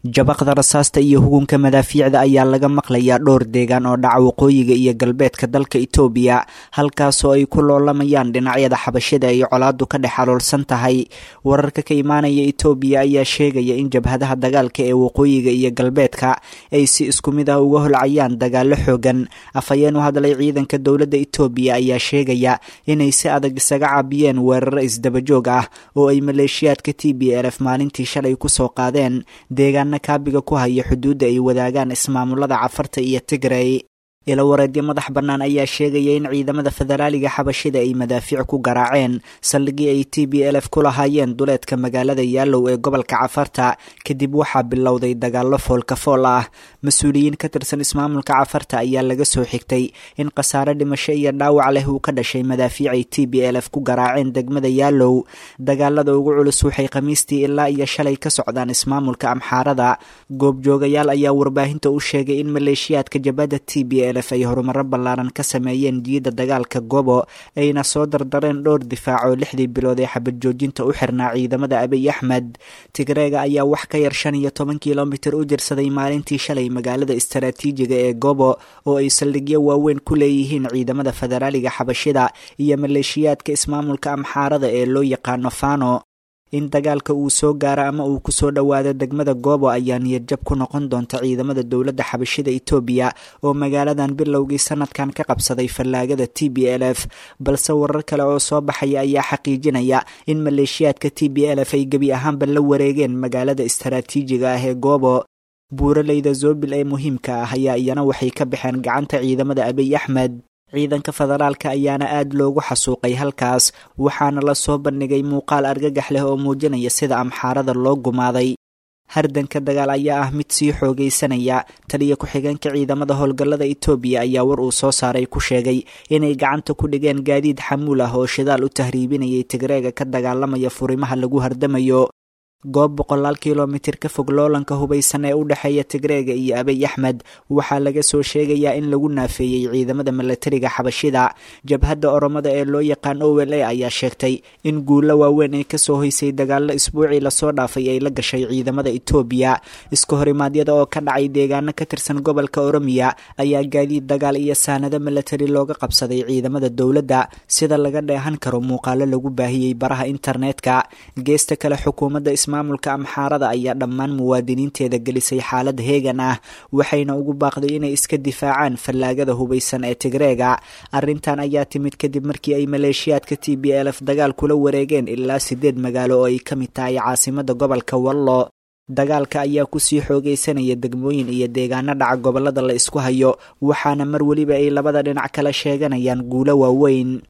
jabaqda rasaasta iyo hugunka madaafiicda ayaa laga maqlayaa dhowr deegaan oo dhaca waqooyiga iyo galbeedka dalka itoobiya halkaasoo ay ku loolamayaan dhinacyada xabashida ay colaadu ka dhex aloolsan tahay wararka ka imaanaya itoobiya ayaa sheegaya in jabhadaha dagaalka ee waqooyiga iyo galbeedka ay si isku mid ah uga holcayaan dagaalo xoogan afhayeen u hadlay ciidanka dowladda itoobiya ayaa sheegaya inay si adag isaga caabiyeen weeraro isdabajoog ah oo ay maleeshiyaadka t b l f maalintii shalay kusoo qaadeen deegaana kaabiga ku haya xuduudda ay wadaagaan ismaamulada cafarta iyo tigrey ilo wareedyo madax bannaan ayaa sheegaya in ciidamada federaaliga xabashida ay madaafiic ku garaaceen saldhigii ay t b l f ku lahaayeen duleedka magaalada yaalow ee gobolka cafarta kadib waxaa bilowday dagaallo foolkafool ah mas-uuliyiin ka tirsan ismaamulka cafarta ayaa laga soo xigtay in khasaare dhimasho iyo dhaawac leh uu ka dhashay madaafiic ay t b l f ku garaaceen degmada yaalow dagaalada ugu culus waxay khamiistii ilaa iyo shalay ka socdaan ismaamulka amxaarada goobjoogayaal ayaa warbaahinta u sheegay in maleeshiyaadka jabadda t b l ay horumaro ballaaran ka sameeyeen jiidda dagaalka gobo ayna soo dardareen dhowr difaac oo lixdii bilood ee xabad joojinta u xirnaa ciidamada abiy axmed tigreega ayaa wax ka yar shan iyo toban kilomitir u jirsaday maalintii shalay magaalada istaraatiijiga ee gobo oo ay saldhigyo waaweyn ku leeyihiin ciidamada federaaliga xabashida iyo maleeshiyaadka ismaamulka amxaarada ee loo yaqaano fano in dagaalka uu soo gaaro ama uu kusoo dhowaado degmada goobo ayaa niyadjab ku noqon doonta ciidamada dowladda xabashida itoobiya oo magaaladan bilowgii sanadkan ka qabsaday fallaagada t b l f balse warar kale oo soo baxaya ayaa xaqiijinaya in maleeshiyaadka t b l f ay gebi ahaanba la wareegeen magaalada istaraatiijiga ah ee goobo buuraleyda zoobil ee muhiimka ah ayaa iyana waxay ka baxeen gacanta ciidamada abiy axmed ciidanka federaalka ayaana aad loogu xasuuqay halkaas waxaana la soo bandhigay muuqaal argagax leh oo muujinaya sida amxaarada loo gumaaday hardanka dagaal ayaa ah mid sii xoogaysanaya taliya ku-xigeenka ciidamada howlgallada itoobiya ayaa war uu soo saaray ku sheegay inay gacanta ku dhigeen gaadiid xamuul ah oo shidaal u tahriibinayay tigreega ka dagaalamaya furimaha lagu hardamayo goob boqolaal kilomitir ka fog loolanka hubaysan ee u dhexeeya tigreega iyo abiy axmed waxaa laga soo sheegayaa in lagu naafeeyey ciidamada milatariga xabashida jabhadda oromada ee loo yaqaan o l a ayaa sheegtay in guulo waaweyn ay kasoo hoysay dagaallo isbuucii lasoo dhaafay ay la gashay ciidamada itoobiya iska horimaadyada oo ka dhacay deegaano ka tirsan gobolka oromiya ayaa gaadiid dagaal iyo saanado milatari looga qabsaday ciidamada dowladda sida laga dheehan karo muuqaalo lagu baahiyey baraha internetka geesta kale xukuumadda maamulka amxaarada ayaa dhammaan muwaadiniinteeda gelisay xaalad heegan ah waxayna ugu baaqday inay iska difaacaan fallaagada hubaysan ee tigreega arrintan ayaa timid kadib markii ay maleeshiyaadka t b l f dagaal kula wareegeen ilaa sideed magaalo oo ay ka mid tahay caasimada gobolka wallo dagaalka ayaa kusii xoogaysanaya degmooyin iyo deegaano dhaca gobolada la isku hayo waxaana mar weliba ay labada dhinac kala sheeganayaan guulo waaweyn